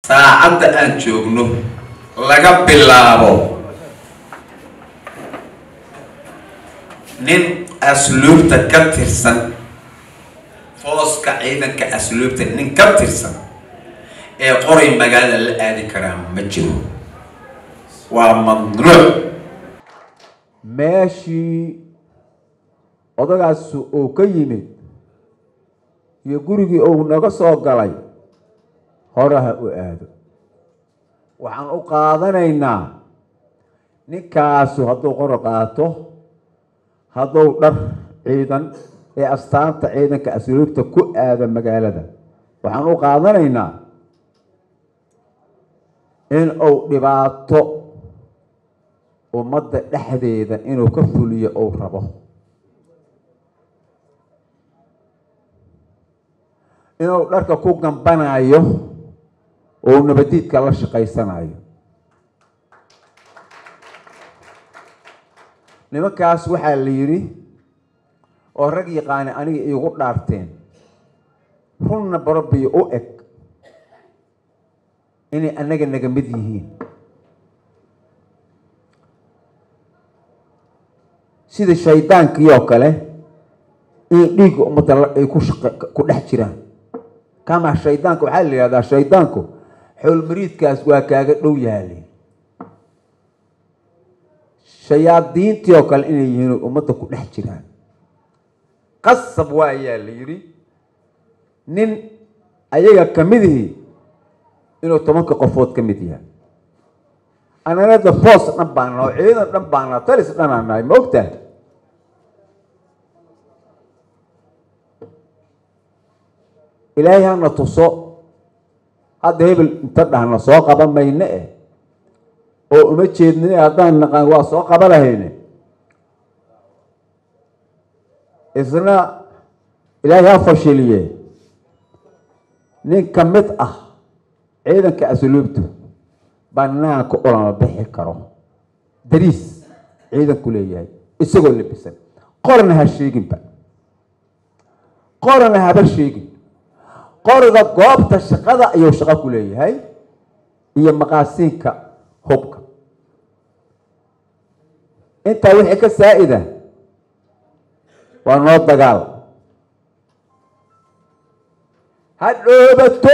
saacadda aan joogno laga bilaabo nin asluubta ka tirsan fooska ciidanka asluubta nin ka tirsan ee qoray magaalada la aadi karaa ma jiro waa mamnuuc meeshii odagaas uu ka yimid iyo gurigii uu naga soo galay horaha u aado waxaan u qaadanaynaa ninkaasu hadduu qoro qaato hadduu dhar ciidan ee astaanta ciidanka asluubta ku aado magaalada waxaan u qaadanaynaa in uu dhibaato ummadda dhexdeeda inuu ka fuliyo uu rabo inuu dharka ku gambanayo oo nabadiidka la shaqaysanayo nimankaas waxaa la yidhi oo rag yaqaani aniga iigu dhaarteen runna barobiyo u eg inay annaga naga mid yihiin sida shaydaankii oo kale in dhiigga ummadda ay ku ku dhex jiraan kama shaydaanka waxaa la yihahdaa shaydaanku xowlmariidkaas waa kaaga dhow yaali shayaadiintii oo kale inay yihiin ummadda ku dhex jiraan qasab waa ayaa la yidhi nin ayaga kamidihii inuu tobanka qofood ka mid yahay ananada foos dhan baan naho ciidan dhan baan naho talis dhanaa nahay ma ogtahay ilaahay hana tuso hadda hebel inta dhahna soo qaban mayne eh oo uma jeednine haddaan naqaan waa soo qaba lahayne isna ilaahay ha fashiliye nin ka mid ah ciidanka asluubtu banaanka ulama bixi karo dariis ciidanku leeyahay isagoo labisan qorana ha sheeginba qorana haba sheegin qoriga goobta shaqada ayuu shaqo ku leeyahay iyo maqaasiinka hubka intaa wixii ka saa-ida waa noo dagaal ha dhoobato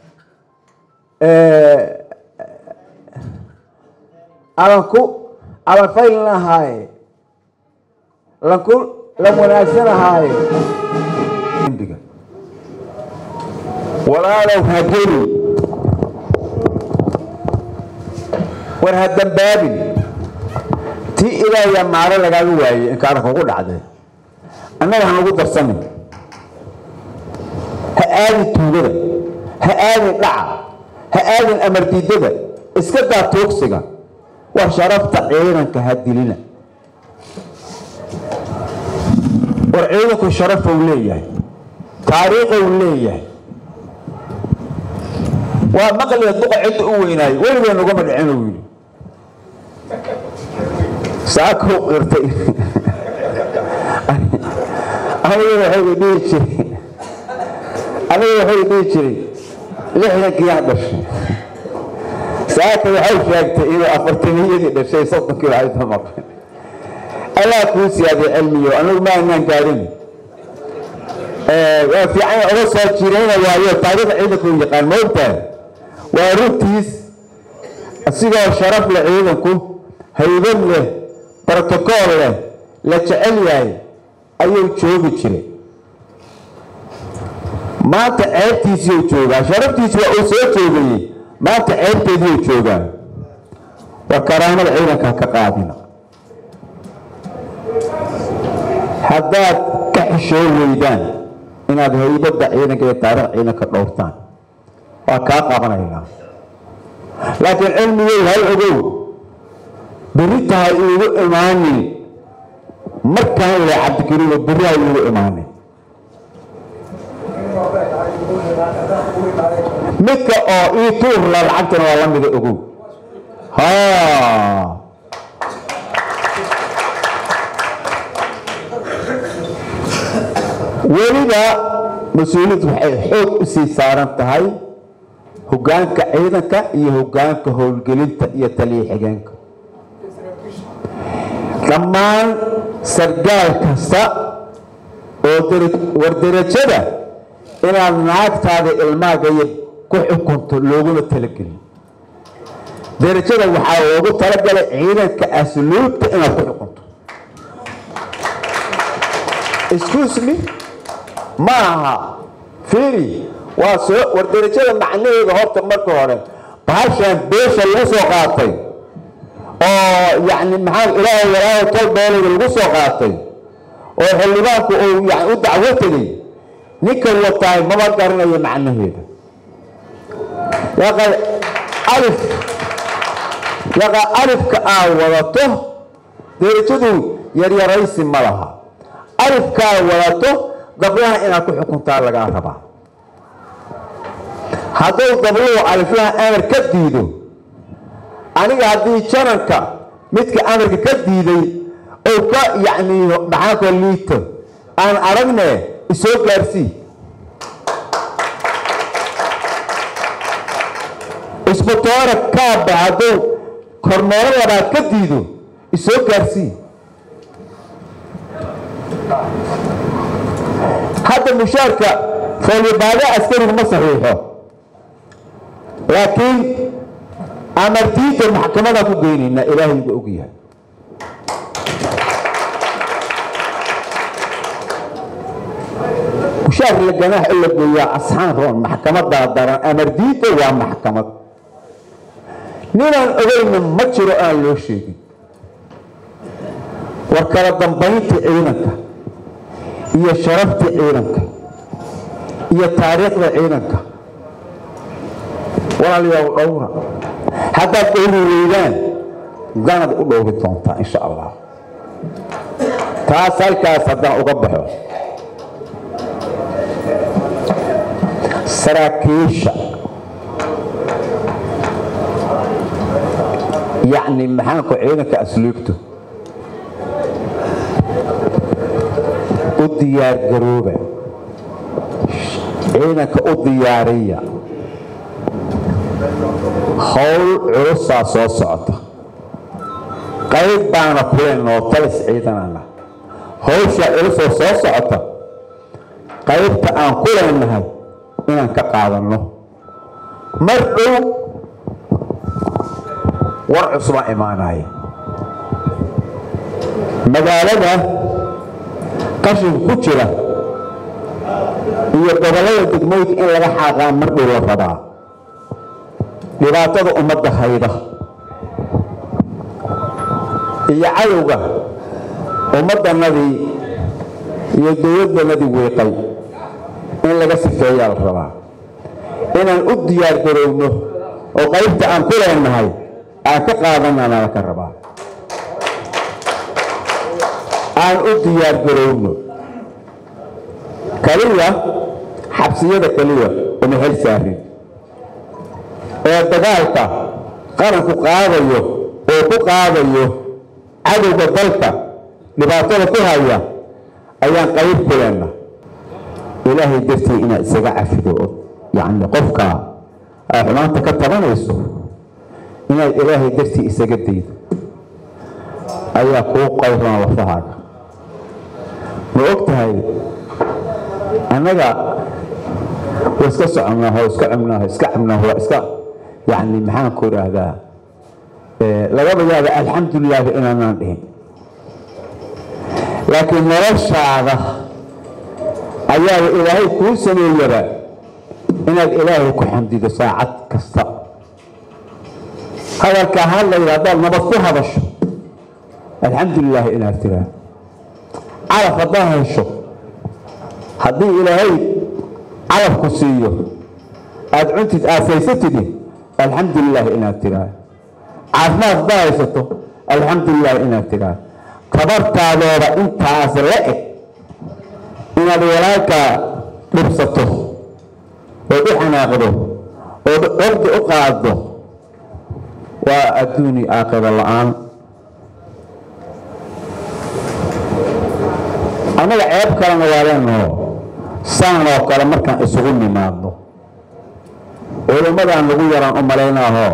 alanku alan faylin ahaaye lanku lan wanaagsan ahaaye walaalow ha geli war ha dambaabin tii ilaahiyaa maaro lagaaga waayey inkaana kugu dhacday annaga hanagu darsanin ha aadin tuugada ha aadin dhaca ha aadin amardiidada iska daa toogsiga war sharafta ciidanka ha dilina war ciidanku sharafou leeyahay taariikhou leeyahay waa maqliga duqa cidda u weynaayo weligee naguma dhicin uu yidhi saakuu qirtay aniga waxay dhihi jiray aniga waxay dhihi jiray lixdankiyaan dhashay saaka waxay sheegtay inuu afartaniyadii dhashay soddonkii waxay maqan allah kuu siyaaday cilmiyo anigu ma anaan gaadhin waa fiican oga soo jirayna waayo taariikh ciidanku yaqaan ma ogtahay waa runtiis asigoo sharaf leh ciidanku haybad leh brotocool leh la jecel yahay ayuu joogi jiray maanta ceebtiisiiu joogaa sharaftiisi waa uu soo joogayey maanta ceebteediiu joogaa waa karaamada ciidanka ka qaadina haddaad ka xishoo weydaan inaad haybadda ciidanka iyo taarikh ciidanka dhowrtaan waa kaa qabanaynaa laakiin cilmigey hal ogow beri tahay iigu imaanin markaan le cabdikariimo beri ha iigu imaanin midka oo ii tuurla lacagtana waa la mida ogow ha weliba mas-uuliyad waxay xoog u sii saaran tahay hoggaanka ciidanka iyo hoggaanka howlgelinta iyo taliya xigeenka dhammaan sargaal kasta oo war derajada inaad naagtaada ilmaagaya ku xukunto looguma talagelin derajada waxaa loogu talagalay ciidanka asluubta inaad ku xukunto excuse me ma aha fiiri waa soo war derajada macnaheeda horta marka hore bahashaan beesha lagu soo qaatay oo yacni maxaa ilaahay walaaho tol beelada lagu soo qaatay oo xildhibaanku uu yani u dacwo tegay ninka wataay maba garanayo macnaheeda yaqa alif yaqa alifka aa wadato derajadu yaryaraysi ma laha alifkaa wadato gabdhaha inaad ku xukuntaa lagaa rabaa hadduu gabdhuhu aliflaha amar ka diido aniga haddii jananka midka amarka ka diiday oo ka yacni maxaanko liito aan aragne isoo gaarsii isbatoora kaaba hadduu kormeero labaad ka diido isoo gaarsii hadda mushaarka foolyabaada askarigu ma saxiixo laakiin amartiinta maxkamadaan ku geynaynaa ilaahay buu og yahay mushaar la ganaax in la gooyaa asxaan roon maxkamadaa daran amardiinta waa maxkamad ninaan ogeyna ma jiro aan loo sheegin war kala dambaynta ciidanka iyo sharafta ciidanka iyo taariikhda ciidanka walaalayaal dhowra haddaad dhowri weydaan danad u dhowri doontaa insha allah taas halkaas haddaan uga baxo saraakiisha yacni maxaanku ciidanka asluubtu u diyaar garooba ciidanka u diyaariya howl culusaa soo socota qayb baana kuleynoo talis ciidanana howshaa culusoo soo socota qaybta aan ku leenahay inaan ka qaadanno mar dhow war cusbaa imaanaya magaalada qashinka ku jira iyo gobollada degmooyinka in laga xaaqaa mar dhow la rabaa dhibaatada ummadda hayda iyo cadowga ummaddanadii iyo dowladdanadii wiiqay in laga sifeeyaa la rabaa inaan u diyaar garowno oo qaybta aan ku leenahay aan ka qaadanana laka rabaa aan u diyaar garowno kaliya xabsiyada keliya uma hel saarin ee dagaalka qaranku qaadayo oo ku qaadayo cadowga dalka dhibaatada ku haya ayaan qayb ku leenna ilaahay dartii inaad isaga cafido oo yacni qofka aa xumaanta ka tabanayso inaad ilaahay dartii isaga daydo ayaa kuu qaybran lafahaaga ma og tahay annaga waa iska soconaaho iska cubnaaho iska cabnaaho waa iska yacni maxaan ku idhaahdaa lagaba yaaba alxamdulilaahi inaanaan dhihin laakiin noloshaada ayaaba ilaahay kuu sameeyaba inaad ilaahay ku xamdido saacad kasta hadalkaa hadlayda haddaad nabad ku hadasho alxamdulilaahi inaad tiraa calaf haddaad hesho haddii ilaahay calafku siiyo aada cuntid aafaysatidi alxamdulilaahi inaad tiraa caafimaad haddaad haysato alxamdulilaahi inaad tiraa tabartaadooda intaas la eg inaad walaalkaa dhibsato ood u xanaaqdo ood ordi u qaaddo waa adduuni aakhiro la-aan annaga ceeb kalena waa leenaho saan oo kale markaan isugu nimaadno culimmadaan lagu yaraan u malaynaaho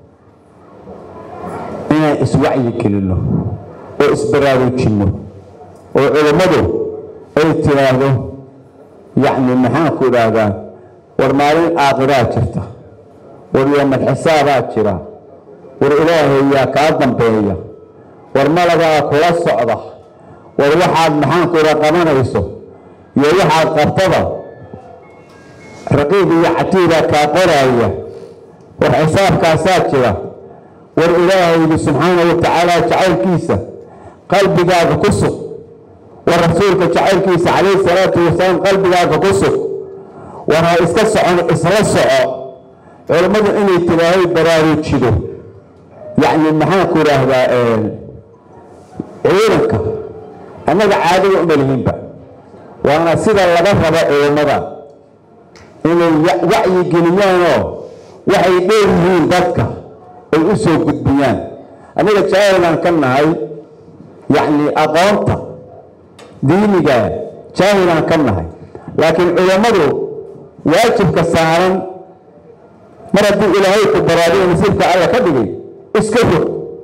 inaan iswacyi gelinno oo isbaraarujinno oo culimmadu ay tiraahdo yacni maxaanku idhaahdaa war maalin aakhiraa jirta war yoomal xisaabaa jira war ilaahay yaa kaa dambeeya war malagaa kula socda war waxaad maxaanku idhaa qabanayso iyo waxaad qabtada raqiib iyo catiibaa kaa qoraaya war xisaabkaasaa jira war ilaahaygu subxaana wa tacaala jacaylkiisa qalbigaaga ku sug war rasuulka jacaylkiisa calayhi salaatu wasalaam qalbigaaga ku sug war ha iska socon isla soco culammadu inay tilaahay baraarujido yacni maxaanku idhaahdaa ciidanka annaga caadada uma lihinba waana sida laga rabo culammada inay wacyi geliyaanoo waxay dheer yihiin dadka ay u soo gudbiyaan annaga jaahilaan ka nahay yacni aqoonta diiniga jaahilaan ka nahay laakiin culammadu waajibka saaran mar haddii ilaahay ku baraadiyo nasiibka alla ka dhigay iska rog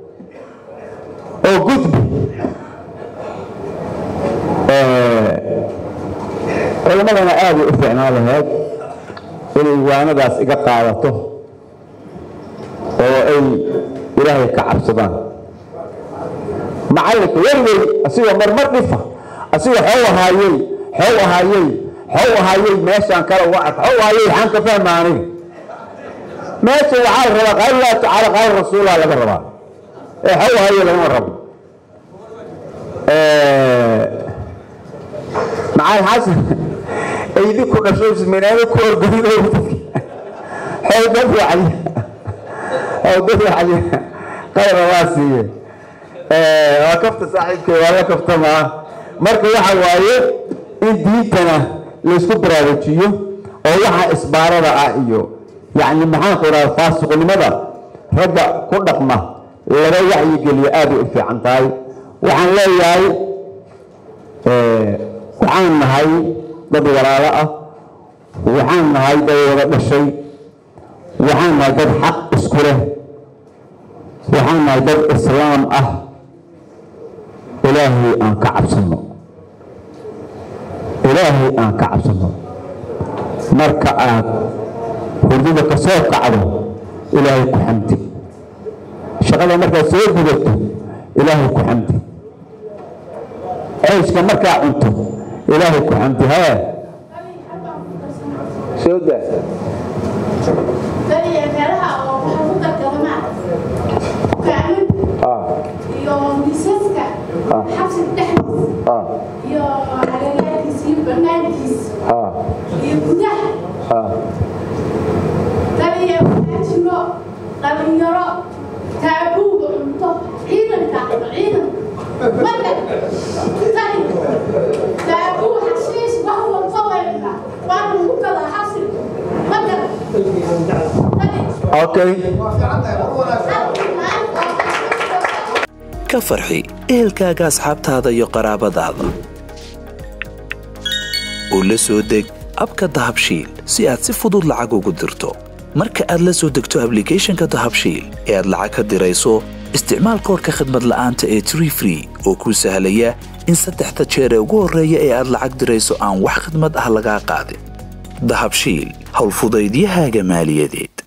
oo gudbi culammadana aaday u fiicnaan lahayd inay waanadaas iga qaadato oo ay ilaahay ka cabsadaan macallinka werwey asigoo marmar dhifa asigoo xow ahaayey xow ahaayey xow ahaayey meeshaan kale uga arka xow ahaayey waxaan ka fahmaanay meesha waxaa la rabaa qaal laa tacaala qaal rasuulaa laga rabaa ee xow ahaayey lagama rabo macal xasan aydi ku dhasho isminaado ku orgoyn xowdad wacdi xowdad wacdi qayra waa siiye waa kafta saaxiibkay waa la kaftamaa marka waxa waaye in diintana laysku baraarujiyo oo waxa isbaarada ah iyo yacni maxaanku idhaha faasiqnimada ragga ku dhaqma laga wacyigeliyo aaday u fiican tahay waxaan leeyahay waxaan nahay dad walaalo ah waxaan nahay dad wada dhashay waxaan nahay dad xaq isku leh waxaan nahay dad islaam ah ilaahay aan ka cabsano ilaahay aan ka cabsano marka aad hurdada ka soo kacdo ilaahay ku xamdi shaqada markaad soo gudato ilaahay ku xamdi ceyska markaa cunto ilaahay ku xamdi hee soo daa iyo miisaska xabsiga dhexdiisa iyo agagaarkiisa iyo banaankiisa iyo gudaha taliya waajiro dhalinyaro taabuuga cunto ciidanka ciidan marka tali taabuu xashiis wax walba wayna waa lagu gadaa xabsiga marka tali okay ka farxi ehelkaaga asxaabtaada iyo qaraabadaada oo la soo deg abka dahabshiil si aad si fudud lacag ugu dirto marka aad la soo degto ablicathonka dahabshiil ee aad lacag ka dirayso isticmaal koorka khadmad la'aanta ee tree free oo kuu sahlaya in saddexda jeer ee ugu horreeya ee aad lacag dirayso aan wax khidmad ah lagaa qaadin dahabshiil howlfudaydiyahaaga maaliyadeed